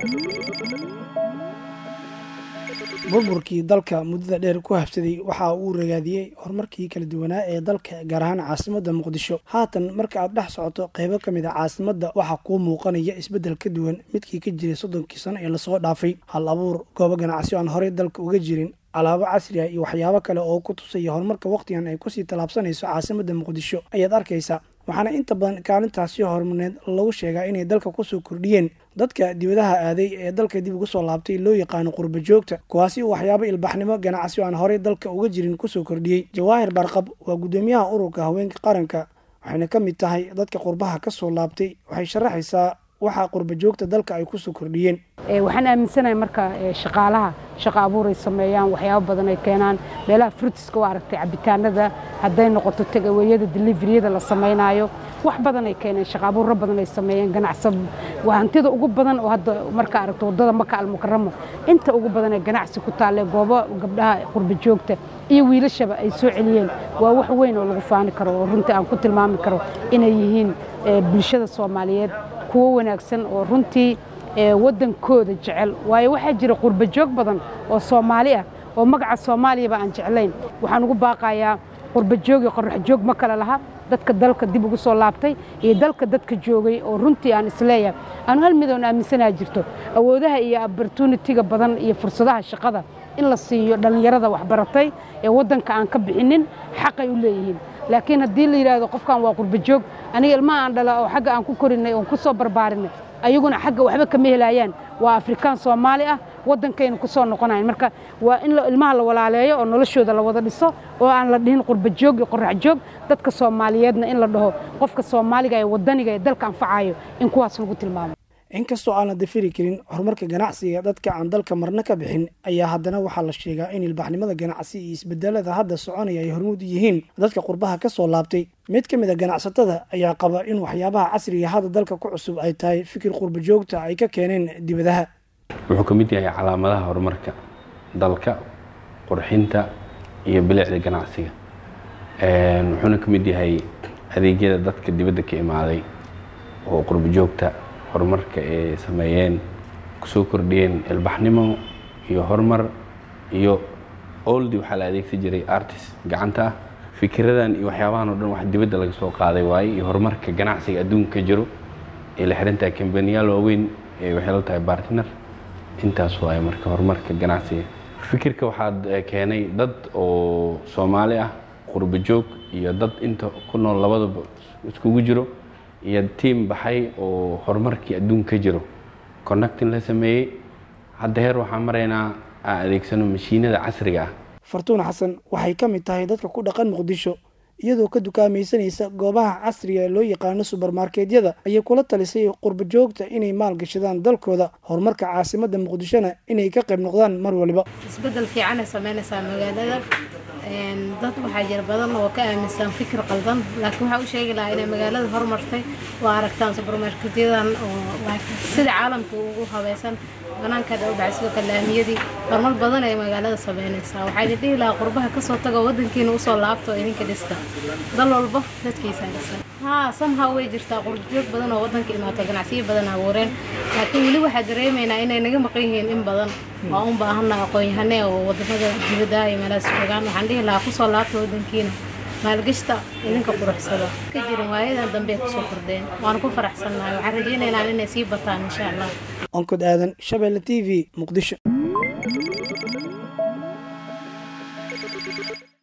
burburkii dalka muddada dheer ku habsaday waxa uu ragaadiyey horumarkii kala duwanaa ee dalka gaar ahaan caasimadda muqdisho haatan marka aad dhex socoto qaybo ka mid a caasimadda waxaa kuu muuqanaya isbeddel ka duwan midkii ka jiray soddonkii sano ee lasoo dhaafay hal abuur goobo ganacsi aan horey dalka uga jirin alaabo casri ah iyo waxyaabo kale oo ku tusaya horumarka wakhtigan ay kusii tallaabsanayso caasimadda muqdisho ayaad arkaysaa waxaana inta badan kaalintaasi horumarneed lagu sheegaa inay dalka kusoo kordhiyeen dadka dibadaha aaday ee dalka dib ugu soo laabtay loo yaqaano qurba joogta kuwaasi uu waxyaabo ilbaxnimo ganacsi aan horey dalka uga jirin kusoo kordhiyey jawaahir barqab waa guddoomiyaha ururka haweenka qaranka waxayna ka mid tahay dadka qurbaha ka soo laabtay waxay sharaxaysaa waxaa qurba joogta dalka ay kusoo kordhiyeen waxaan aaminsanahay marka shaqaalaha shaqa abuur ay sameeyaan waxyaabo badan ay keenaan meelaha frutiska u aragtay cabitaanada hadday noqoto tagaweyada deliveriyada la samaynayo wax badan ay keeneen shaqa abuurro badan ay sameeyeen ganacsi hantida ugu badan oo hadda marka aragto waddada maka almukaramo inta ugu badan ee ganacsi ku taalle goobo gabdhaha qurba joogta iyo wiilashaba ay soo celiyeen waa wax weyn oo lagu faani karo oo runtii aan ku tilmaami karo inay yihiin bulshada soomaaliyeed kuwo wanaagsan oo runtii waddankooda jecel waayo waxaa jira qurba joog badan oo soomaali ah oo magaca soomaaliyaba aan jeclayn waxaan ugu baaqayaa qurba joog iyo qorax joog ma kale laha dadka dalka dib ugu soo laabtay iyo dalka dadka joogay oo runtii aan isleeyahay aanu hal midoon aaminsanaa jirto awoodaha iyo opportunitiga badan iyo fursadaha shaqada in la siiyo dhallinyarada waxbaratay ee waddanka aan ka bixinin xaqay u leeyihiin laakiin haddii la yidhaahdo qofkan waa qurba joog aniga ilmaha aan dhala oo xagga aan ku korinay oon ku soo barbaarinay ayaguna xagga waxba kama helayaan waa afrikaan soomaali ah waddankaynu ku soo noqonayn marka waa in ilmaha la walaaleeyo oo noloshooda la wada dhiso oo aan la dhihin qurba joog iyo qorax joog dadka soomaaliyeedna in la dhaho qofka soomaaliga ee waddaniga ee dalka anfacayo in kuwaas lagu tilmaamo inkastoo aan la dafiri karin horumarka ganacsiga dadka aan dalka marna ka bixin ayaa haddana waxaa la sheegaa in ilbaxnimada ganacsi iyo isbedelada hadda soconaya ay hormuud yihiin dadka qurbaha ka soo laabtay mid ka mid a ganacsatada ayaa qaba in waxyaabaha casriga hadda dalka ku cusub ay tahay fikir qurba joogta ay ka keeneen dibadaha wuxuu ka mid yahay calaamadaha horumarka dalka qurxinta iyo bilicda ganacsiga wuxuuna ka mid yahay adeegyada dadka dibadda ka imaaday oo qurba joogta horumarka ay sameeyeen kusoo kordhiyeen ilbaxnimo iyo horumar iyo oldi waxaa la adeegsan jiray artist gacanta ah fikiradan iyo waxyaabahan o dhan wax dibadda laga soo qaaday waaye iyo horumarka ganacsiga adduunka ka jiro ee la xirantahay kambaniyaal waaweyn ee waxay la tahay bartner intaas waaye marka horumarka ganacsiga fikirka waxaad keenay dad oo soomaali ah qurba joog iyo dad inta ku nool labadaba iskugu jiro iyo tiim baxay oo horumarkii adduunka ka jiro connectin la sameeyey hadda heer waxaan maraynaa aan adeegsano mashiinada casriga ah fartuun xasan waxay ka mid tahay dadka ku dhaqan muqdisho iyadoo ka dukaamaysanaysa goobaha casriga ee loo yaqaano subermarketyada ayay kula talisay qurba joogta inay maalgashadaan dalkooda horumarka caasimadda muqdishona inay ka qayb noqdaan mar waliba isbedel fiicanay samaynaysaa magaalada dad waxaa jira badan oo ka aaminsan fikir qaldan laakiin waxaa u sheegi lahaa inay magaalada horumartay waa aragtaan subermarketyadan oo sida caalamka ugu habaysan banaankaada u dhacay sidoo kale laamiyadii horumar badan ay magaalada samaynaysaa waxaa idin dhihi lahaa qurbaha kasoo tago waddankiina usoo laabto idinka dhista dal walba dadkiisa dhisan haa somehow way jirtaa qurjoog badan oo waddanka imaato ganacsiyo badan abuureen laakiin weli waxaa dareemaynaa inay naga maqan yihiin in badan waa un baahana aqoon-yahane oo wadamada dibadda iyo meelahaas joogaan waxaan dhihi lahaa kusoo laabta waddankiina maalgashta idinka quruxsada ka jirin waayadan dambe kusoo kordheen waana ku faraxsannahay waxaan rajaynaynaa inay sii bataan insha allah onkod aadan shabeelle t v muqdisho